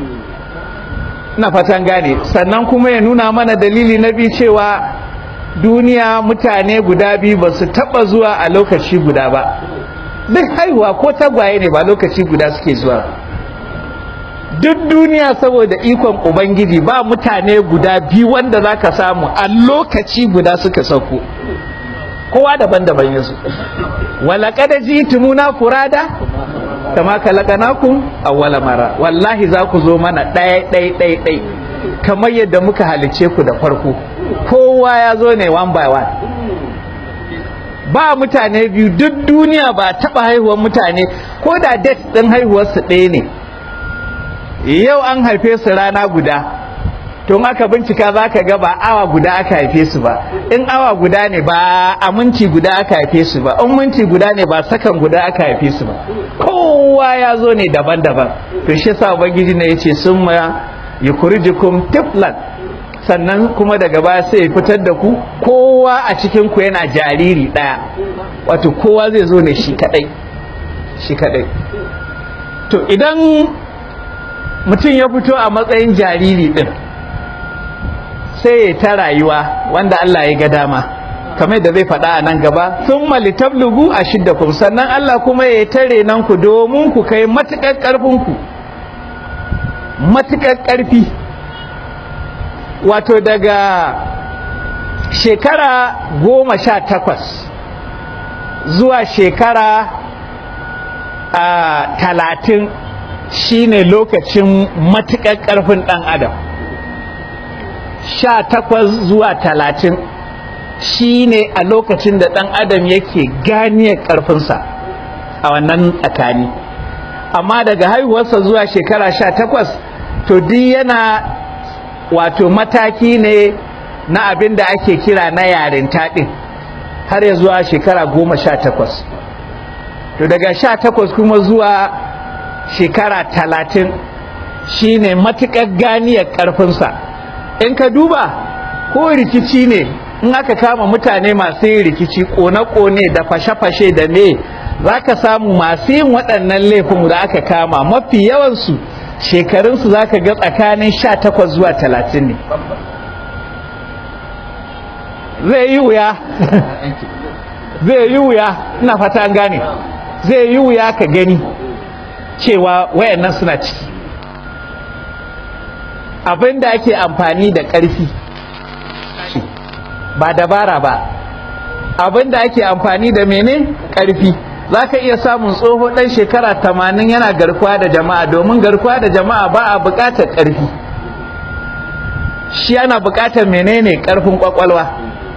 na fatan gane sannan kuma ya nuna mana dalili na biyu cewa duniya mutane guda biyu ba su taɓa zuwa a lokaci guda ba duk haihuwa ko tagwaye ne ba lokaci guda suke zuwa duk duniya saboda ikon ubangiji ba mutane guda biyu wanda za ka samu a lokaci guda suka sauko kowa daban-daban yasu wala kada ji tumuna furada kama kalakanakum awwala mara wallahi za ku zo mana ɗaya ɗaya ɗaya ɗaya kamar yadda muka halice ku da farko kowa ya zo ne one by one ba mutane biyu duk duniya ba taɓa haihuwar mutane ko da date ɗin haihuwarsu ɗaya ne yau an haife su rana guda tun aka bincika za ka ga ba awa guda aka haife su ba in awa guda ne ba a minti guda aka haife su ba in minti guda ne ba sakan guda aka haife su ba kowa ya zo ne daban-daban to shi sa ubangiji ne yace sun ma yukurijukum tiflan sannan kuma daga baya sai ya fitar da ku kowa a cikin ku yana jariri daya wato kowa zai zo ne shi kadai shi kadai to idan mutum ya fito a matsayin jariri din sai ya ta rayuwa wanda Allah ya ga dama kamar da zai faɗa a nan gaba sun malitablugu a shiddakum sannan Allah kuma ya tare nan ku domin ku kai matuƙar ƙarfinku matuƙar ƙarfi wato daga shekara goma sha takwas zuwa shekara a talatin shine lokacin matuƙar ƙarfin ɗan adam sha takwas zuwa talatin shi ne a lokacin da ɗan adam yake ganiyar ƙarfinsa a wannan tsakani amma daga haihuwarsa zuwa shekara sha takwas to duk yana wato mataki ne na abin da ake kira na yarinta ɗin har ya zuwa shekara goma sha takwas to daga sha takwas kuma zuwa shekara talatin shi ne matuƙar ganiyar ƙarfinsa in ka duba ko rikici ne in aka kama mutane masu yin rikici ƙone-ƙone da fashe-fashe da me za ka samu masu yin waɗannan laifin da aka kama mafi yawansu shekarunsu za ka ga tsakanin sha takwas zuwa talatin ne zai yi wuya zai yi wuya ina fata an gane zai yi wuya ka gani cewa wayannan suna ciki abin da ake amfani da ƙarfi ba dabara ba abin da ake amfani da mene ƙarfi za ka iya samun tsoho ɗan shekara tamanin yana garkuwa da jama'a domin garkuwa da jama'a ba a buƙatar ƙarfi shi ana buƙatar menene ƙarfin ƙwaƙwalwa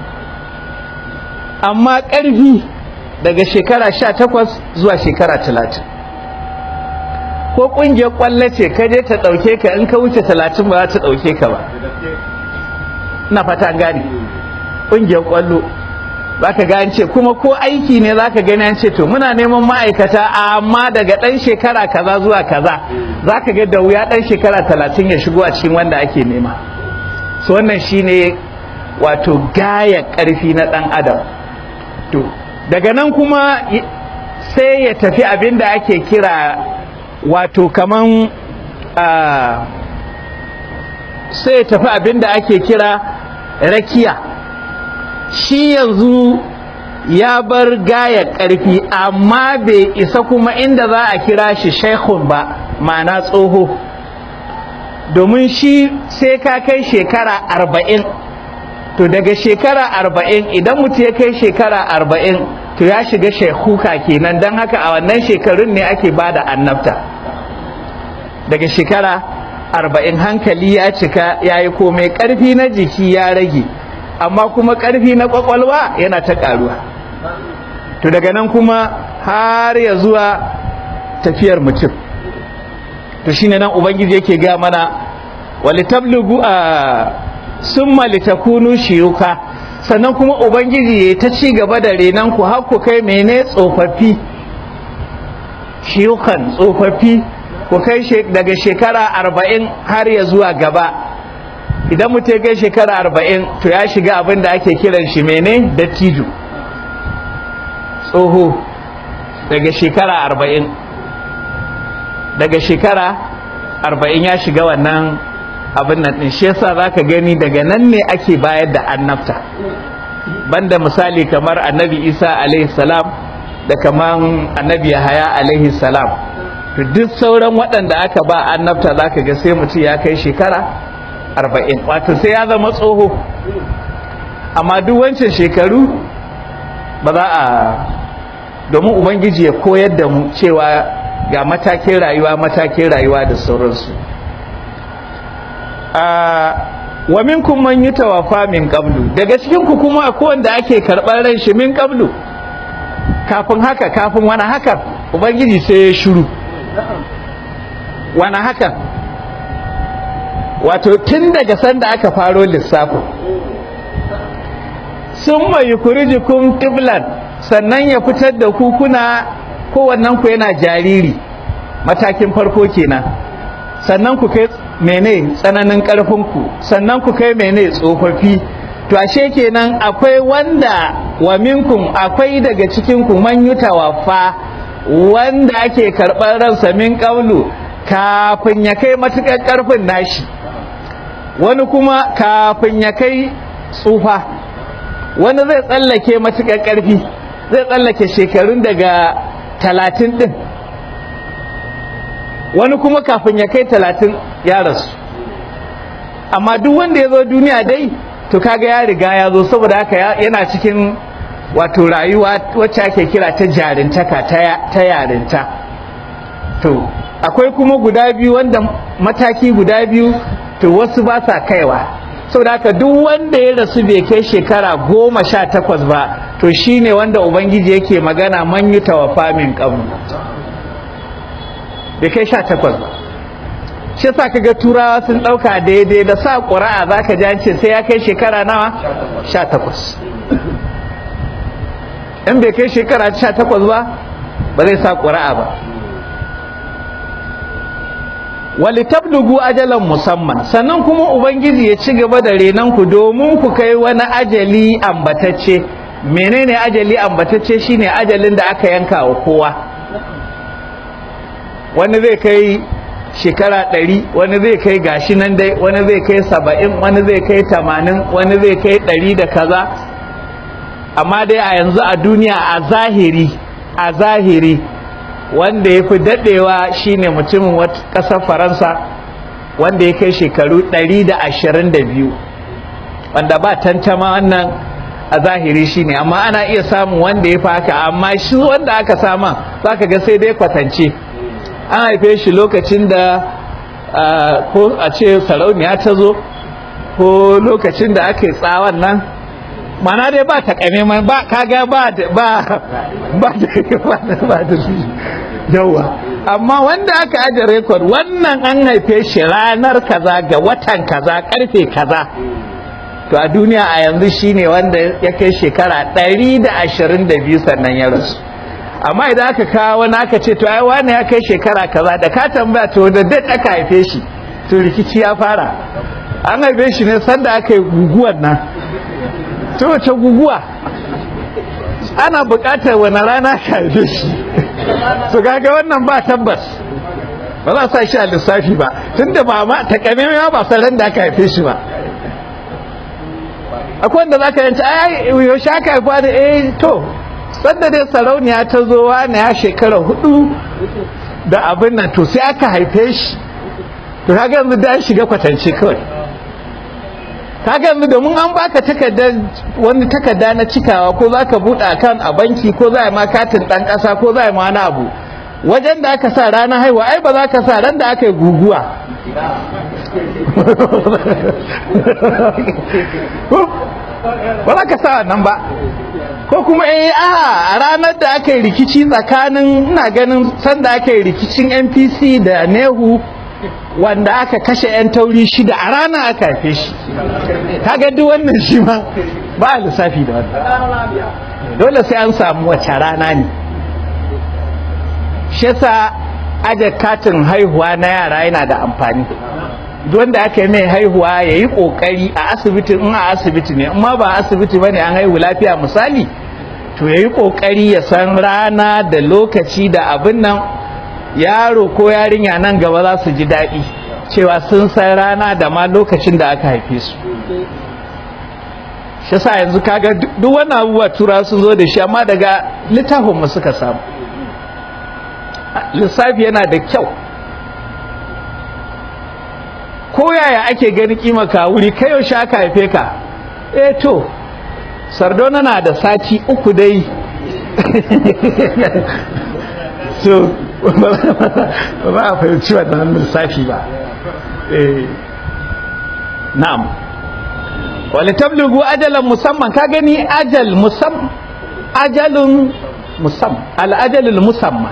amma ƙarfi daga shekara sha takwas zuwa shekara talatin ko ƙungiyar ƙwallo ce ka je ta ɗauke ka in ka wuce talatin ba za ta ɗauke ka ba ina fata gane ƙungiyar ƙwallo za ka gane ce kuma ko aiki ne za ka gani an ce to muna neman ma'aikata amma daga ɗan shekara kaza zuwa kaza za ka ga da wuya ɗan shekara talatin ya shigo a cikin wanda ake nema so wannan shine wato gaya ƙarfi na ɗan adam to daga nan kuma sai ya tafi abin da ake kira wato kaman sai ya tafi abin da ake kira rakiya shi yanzu ya bar gaya ƙarfi amma bai isa kuma inda za a kira shi shaikhun ba ma'ana tsoho domin shi sai ka kai shekara arba'in to daga shekara arba'in idan mutum ya kai shekara arba'in to ya shiga shekuka kenan don haka a wannan shekarun ne ake ba da annabta daga shekara arba'in hankali ya cika ya yi komai ƙarfi na jiki ya rage amma kuma ƙarfi na ƙwaƙwalwa yana ta ƙaruwa to daga nan kuma har ya zuwa tafiyar mutum to shine nan ubangiji yake ga mana walitablugu a summa litakunu shiyuka sannan kuma ubangiji ya ta ci gaba da renan ku har ku kai mene tsofaffi shiyukan tsofaffi ku kai daga shekara arba'in har ya zuwa gaba idan mutum ya kai shekara arba'in to ya shiga abin da ake kiran shi mene dattijo tsoho daga shekara arba'in daga shekara arba'in ya shiga wannan abin nan ɗin shi yasa za ka gani daga nan ne ake bayar da annabta banda misali kamar annabi isa alaihi salam da kamar annabi yahaya alaihi salam to duk sauran waɗanda aka ba annabta za ka ga sai mutum ya kai shekara arba'in wato sai ya zama tsoho amma duk wancan shekaru ba za a domin ubangiji ya koyar da mu cewa ga matakin rayuwa matakin rayuwa da sauransu wa minkum man yutawafa min qablu daga cikin ku kuma akwai wanda ake karɓar ran shi min qablu kafin haka kafin wani haka ubangiji sai ya shiru wani haka wato tun daga sanda aka faro lissafin sun mai kurijikum tiblan sannan ya fitar da ku kuna kowannen ku yana jariri matakin farko kenan sannan ku kai mene tsananin ku sannan ku kai mene tsofaffi to ashe kenan akwai wanda wa minkum akwai daga cikin ku man yutawafa wanda ake karɓar ransa min ƙaulu kafin ya kai matuƙar ƙarfin nashi wani kuma kafin ya kai tsufa wani zai tsallake matuƙar ƙarfi zai tsallake shekarun daga talatin ɗin wani kuma kafin ya kai talatin ya rasu amma duk wanda ya zo duniya dai to kaga ya riga ya zo saboda haka yana cikin wato rayuwa wacce ake kira ta jarintaka ta yarinta to akwai kuma guda biyu wanda mataki guda biyu to wasu ba sa kaiwa saboda haka duk wanda ya rasu bai kai shekara goma sha takwas ba to shine wanda ubangiji yake magana man yi tawafa min qablu bai kai sha takwas ba shi sa kaga turawa sun ɗauka daidai da sa ƙura'a za ka jance sai ya kai shekara nawa sha takwas in bai kai shekara sha takwas ba ba zai sa ƙura'a ba wali tablugu ajalan musamman sannan kuma ubangiji ya ci gaba da renanku domin ku kai wani ajali ambatacce menene ajali ambatacce shine ajalin da aka yanka wa kowa wani zai kai shekara ɗari wani zai kai gashi nan dai wani zai kai saba'in wani zai kai tamanin wani zai kai ɗari da kaza amma dai a yanzu a duniya a zahiri a zahiri wanda ya fi daɗewa shine mutumin ƙasar faransa wanda ya kai shekaru ɗari da ashirin da biyu wanda ba tantama wannan a zahiri shine amma ana iya samun wanda ya fi haka amma shi wanda aka sama za ka ga sai dai kwatance an haife shi lokacin da ko a ce sarauniya ta zo ko lokacin da aka yi tsawon nan mana dai ba ta kame ba kaga ba ba ba da ba da yawa amma wanda aka aje rekod wannan an haife shi ranar kaza ga watan kaza karfe kaza to a duniya a yanzu shine wanda ya kai shekara 122 sannan ya rasu amma idan aka kawo wani aka ce to ai wani ya kai shekara kaza da ka tambaya to da date aka haife shi to rikici ya fara an haife shi ne sanda aka yi guguwar nan to wace guguwa ana buƙatar wani rana ka haife shi to kaga wannan ba tabbas ba za sa shi a lissafi ba tunda ba ma takamaimai ba san ran da aka haife shi ba akwai wanda za ka yanci ai yaushe aka haifa da eh to sanda dai sarauniya ta zo wani ya shekara hudu da abin nan to sai aka haife shi to kaga yanzu da shiga kwatance kawai kaga yanzu domin an baka takardar wani takarda na cikawa ko zaka buɗe akan a banki ko za a ma katin ɗan ƙasa ko za a ma wani abu wajen da aka sa ranar haihuwa ai ba za ka sa ran da aka yi guguwa ba za ka sa wannan ba ko kuma eh a ranar da aka yi rikici tsakanin ina ganin sanda aka yi rikicin npc da nehu wanda aka kashe 'yan tauri shida a rana aka haife shi kaga duk wannan shi ma ba a lissafi da wannan dole sai an samu wace rana ne shi yasa aje katin haihuwa na yara yana da amfani wanda aka yi mai haihuwa ya yi ƙoƙari a asibiti in a asibiti ne amma ba asibiti ba ne an haihu lafiya misali to ya yi ƙoƙari ya san rana da lokaci da abin nan yaro ko yarinya nan gaba za su ji daɗi cewa sun san rana da ma lokacin da aka haife su shi sa yanzu kaga duk wani abubuwa tura sun zo da shi amma daga littafinmu suka samu lissafi yana da kyau ko yaya ake gani kima ka wuri kai yaushe aka haife ka eh to sardona na da sati uku dai so ba za a fahimci wannan lissafi ba na'am wani tablugu ajalan musamman ka gani ajal musam ajalun musam al'ajalul musamman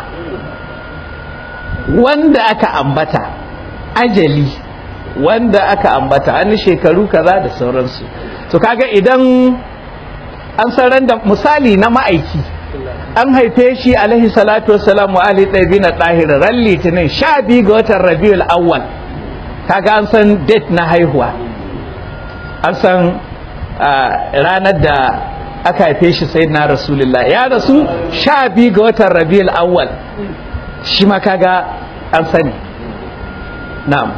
wanda aka ambata ajali wanda aka ambata an shekaru kaza da sauransu to kaga idan an san da misali na ma'aiki an haife shi alaihi salatu wassalam wa ali ɗabi na ɗahir ran litinin sha biyu ga watan rabiul awwal kaga an san date na haihuwa an san ranar da aka haife shi sai na rasulullah ya rasu sha biyu ga watan rabiul awwal shi ma kaga an sani na'am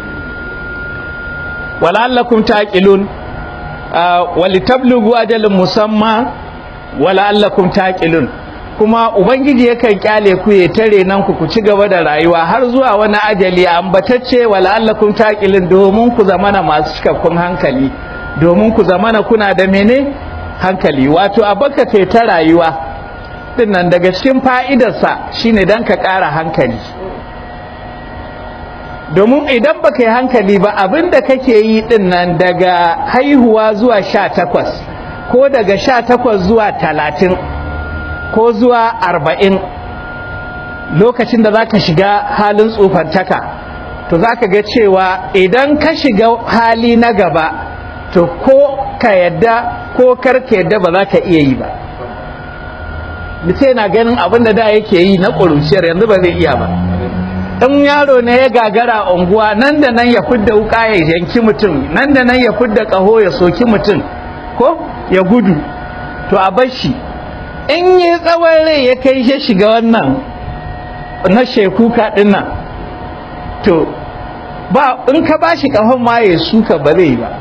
wala'allakum taqilun walitablugu ajalin musamma wala'allakum taqilun kuma ubangiji yakan kyale ku ya tare nan ku ku ci gaba da rayuwa har zuwa wani ajali ambatacce wala'allakum taqilun domin ku zamana masu cikakkun hankali domin ku zamana kuna da mene hankali wato abaka ta rayuwa dinnan daga cikin fa'idarsa shine dan ka ƙara hankali domin idan baka yi hankali ba abinda kake yi din nan daga haihuwa zuwa sha takwas ko daga sha takwas zuwa talatin ko zuwa arba'in lokacin da za ka shiga halin tsufantaka to za ka ga cewa idan ka shiga hali na gaba to ko ka yadda ko karka yadda ba za ka iya yi ba mutum yana ganin abin da da yake yi na ƙuruciyar yanzu ba zai iya ba in yaro ne ya gagara a unguwa nan da nan ya fudda wuka ya yanki mutum nan da nan ya fudda ƙaho ya soki mutum ko ya gudu to a bar shi in yi tsawon rai ya kai shi shiga wannan na shekuka ɗin nan to ba in ka ba shi ƙahon ma ya suka ba zai ba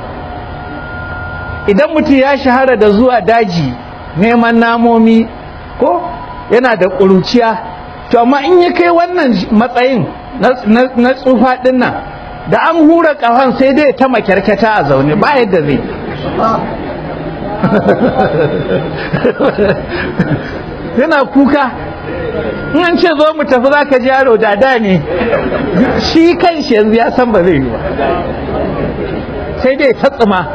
idan mutum ya shahara da zuwa daji neman namomi ko yana da ƙuruciya to amma in ya kai wannan matsayin na tsufa ɗin nan da an hura ƙahon sai dai ta makyarkata a zaune ba yadda zai yana kuka in an ce zo mu tafi za ka ji yaro da da ne shi kan shi yanzu ya san ba zai yi ba sai dai ta tsuma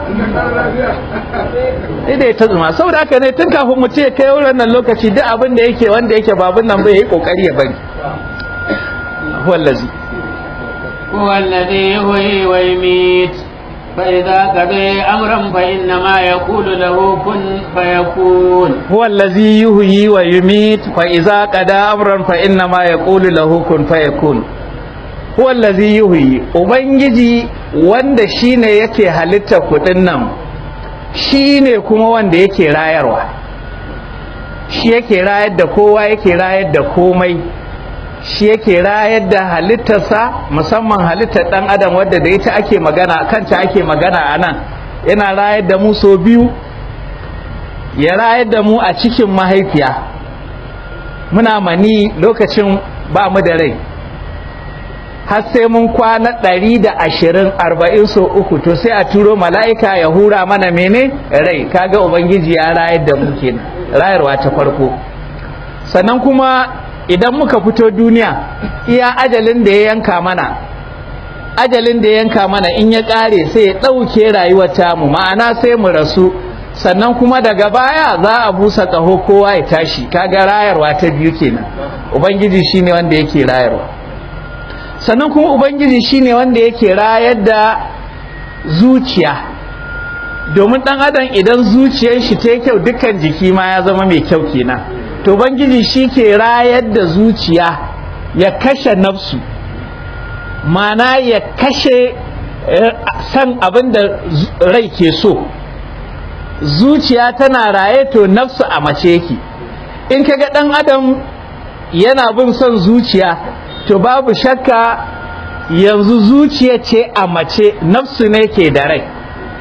sai dai ta tsuma saboda haka ne tun kafin mu ce kai wurin nan lokaci duk abin da yake wanda yake babun nan bai yi kokari ya bari wallazi هو الذي يحيي ويميت فإذا قضي أمرا فإنما يقول له كن فيكون هو الذي يحيي ويميت فإذا قضى أمرا فإنما يقول له كن فيكون هو الذي يحيي ubangiji wanda shine yake halitta kudin nan shine kuma wanda yake rayarwa shi yake rayar da kowa yake rayar da komai shi yake rayar da halittarsa musamman halittar dan adam wadda da ita ake magana kanta ake magana a nan yana rayar da mu so biyu ya rayar da mu a cikin mahaifiya muna mani lokacin ba mu da rai har sai mun kwana ɗari da ashirin arba'in so uku to sai a turo mala'ika ya hura mana mene rai kaga ubangiji ya rayar da mu kenan rayarwa ta farko sannan kuma idan muka fito duniya iya ajalin da ya yanka mana ajalin da ya yanka mana in ya ƙare sai ya ɗauke rayuwar tamu ma'ana sai mu rasu sannan kuma daga baya za a busa ƙaho kowa ya tashi kaga rayarwa ta biyu kenan ubangiji shine wanda yake rayarwa sannan kuma ubangiji shine wanda yake rayar da zuciya domin ɗan adam idan zuciyar shi ta kyau dukkan jiki ma ya zama mai kyau kenan to ubangiji shi ke rayar da zuciya ya kashe nafsu mana ya kashe san abin da rai ke so zuciya tana raye to nafsu a mace yake in kaga ɗan adam yana bin son zuciya to babu shakka yanzu zuciya ce a mace nafsu ne ke da rai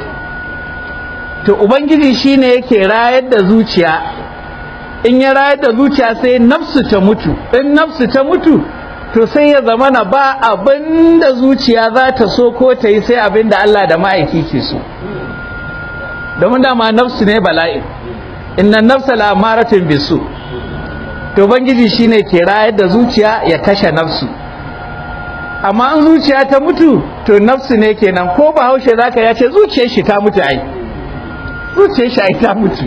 to ubangiji shine yake rayar da zuciya in ya rayar da zuciya sai nafsu ta mutu in nafsu ta mutu to sai ya zama na ba abin da zuciya za ta so ko ta yi sai abin da Allah da ma'aiki ke so domin dama nafsu ne bala'in inna nafsa la'amaratin bisu to ubangiji shine ke rayar da zuciya ya kashe nafsu amma in zuciya ta mutu to nafsu ne kenan ko ba haushe zaka ya ce zuciyar shi ta mutu ai zuciyar shi ai ta mutu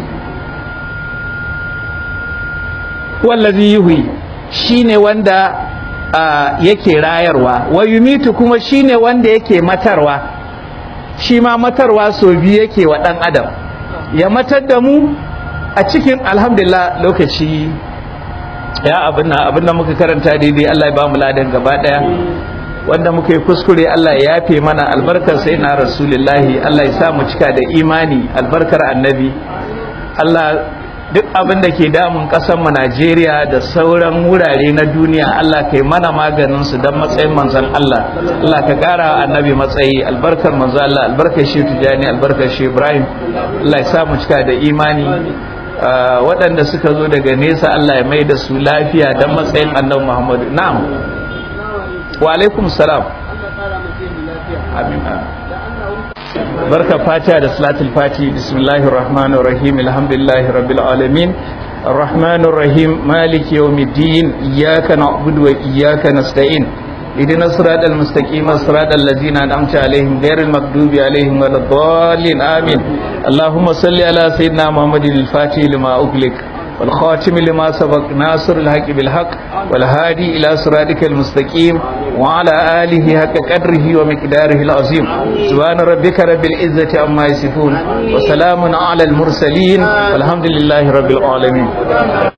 wallazi yuhi shine wanda yake rayarwa wa yumitu kuma shine wanda yake matarwa shi ma matarwa so biyu yake wa dan adam ya matar da mu a cikin alhamdulillah lokaci ya abinna abinda muka karanta daidai Allah ya ba mu ladan gaba daya wanda muka yi kuskure Allah ya yafe mana albarkar sai na rasulullahi Allah ya sa mu cika da imani albarkar annabi Allah duk abin da ke damun mu Najeriya da sauran wurare na duniya Allah kai mana maganin su don matsayin manzon Allah Allah ka kara annabi matsayi albarkar manzon Allah albarkar shi Tijani albarkar shi Ibrahim Allah ya sa mu cika da imani waɗanda suka zo daga nesa Allah ya mai da su lafiya don matsayin annabi Muhammadu na'am wa alaikum salam amin barka fatiha da salatul fati bismillahir rahmanir rahim alhamdulillahi rabbil alamin الرحمن الرحيم مالك يوم الدين إياك نعبد وإياك نستعين اهدنا الصراط المستقيم صراط الذين أنعمت عليهم غير المغضوب عليهم ولا الضالين آمين اللهم صل على سيدنا محمد الفاتح لما أغلق والخاتم لما سبق ناصر الحق بالحق والهادي إلى صراطك المستقيم وعلى آله حق قدره ومقداره العظيم سبحان ربك رب العزة عما يصفون وسلام على المرسلين والحمد لله رب العالمين